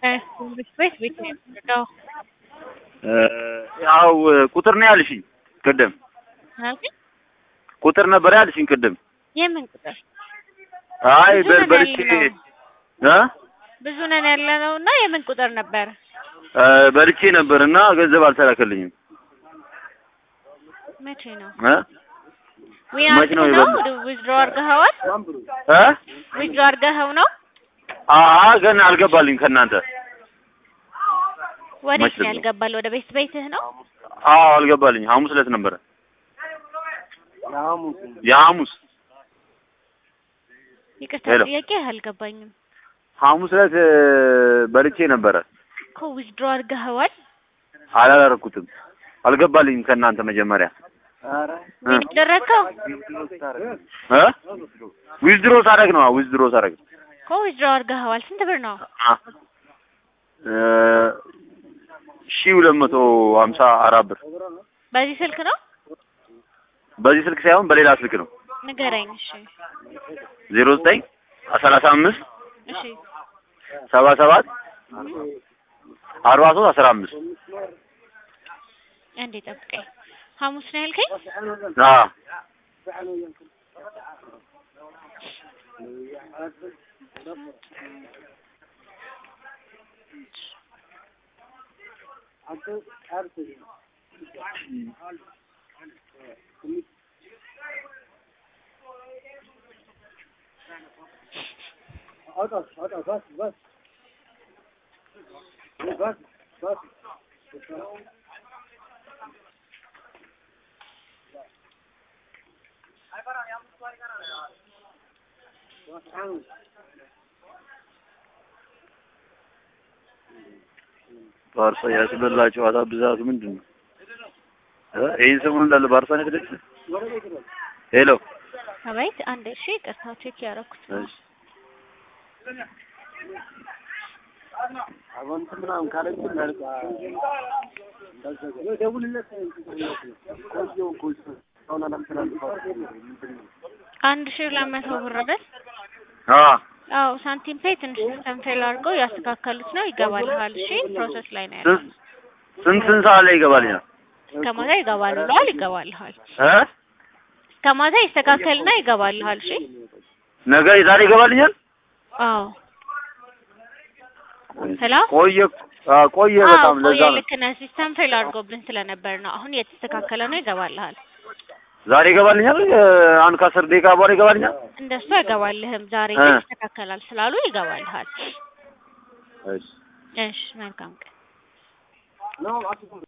ቤት ቤት ነው የምትረዳው? ያው ቁጥር ነው ያልሽኝ ቅድም አልከኝ? ቁጥር ነበር ያልሽኝ ቅድም። የምን ቁጥር? አይ ብዙ በ- ነን በልቼ ያለነው። እ ብዙ ነን ያለነው እና የምን ቁጥር ነበር? እ በልቼ ነበር እና ገንዘብ አልተላከልኝም መቼ ነው? እ ዊን መቼ ነው አድርገህ ነው የበላው? ዊዝድሮ አድርገኸዋል? እ ዊዝድሮ አድርገኸው ነው? አአ ገና አልገባልኝ ከእናንተ ወዴት መች ነው ነው? ያልገባል? ወደ ቤት ቤትህ ነው? አዎ አልገባልኝ ሐሙስ ዕለት ነበረ የሐሙስ ይቅርታ ሄሎ። ጥያቄ አልገባኝም ሐሙስ ዕለት እ፣ በልቼ ነበረ እኮ ዊዝድሮ አድርገኸዋል? አላላረኩትም አልገባልኝም ከእናንተ መጀመሪያ እ ዊን ያደረግከው እ ዊዝድሮ ሳደርግ ነው ዊዝድሮ ሳደርግ እኮ ዊዝድሮ አድርገኸዋል። ስንት ብር ነው? አ እ ሺህ ሁለት መቶ ሀምሳ አራት ብር በዚህ ስልክ ነው? በዚህ ስልክ ሳይሆን በሌላ ስልክ ነው ንገረኝ። እሺ ዜሮ ዘጠኝ ሰላሳ አምስት እሺ ሰባ ሰባት አርባ ሶስት አስራ አምስት አንዴ ጠብቀኝ። ሐሙስ ነው ያልከኝ? አ ባርሳ ያስበላ ጨዋታ ብዛቱ ምንድን ነው? እ ይህን ሰሞኑን እንዳለ ባርሳ ነው የተደጨ ሄሎ አቤት። አንዴ እሺ፣ ይቅርታ ቼክ ያደረኩት ነው። እሺ አንድ ሺህ ሁለት መቶ ብር አይደል? አ አዎ ሳንቲም ፔይ ትንሽ ሲስተም ፌል አድርገው ያስተካከሉት ነው። ይገባልሃል። እሺ ፕሮሰስ ላይ ነው ያለው። ስንት ስንት ስንት ሰዓት ላይ ይገባልኛል? እስከ ማታ ይገባል ብለዋል። ይገባልሃል። እ እስከ ማታ ይስተካከልና ይገባልሃል። እሺ ነገ ዛሬ ይገባልኛል? አዎ ሄሎ ቆየ አ ቆየ አዎ በጣም ለዛ ቆየ። ነው። ልክ ነህ። ሲስተም ፌል አድርጎብን ስለነበር ነው። አሁን የተስተካከለ ነው። ይገባልሃል። ዛሬ ይገባልኛል? እ፣ አንድ ከአስር ደቂቃ በኋላ ይገባልኛል? እንደሱ አይገባልህም። ዛሬ እ። ግን ይስተካከላል ስላሉ ይገባልሃል። እሺ እሺ መልካም ቀን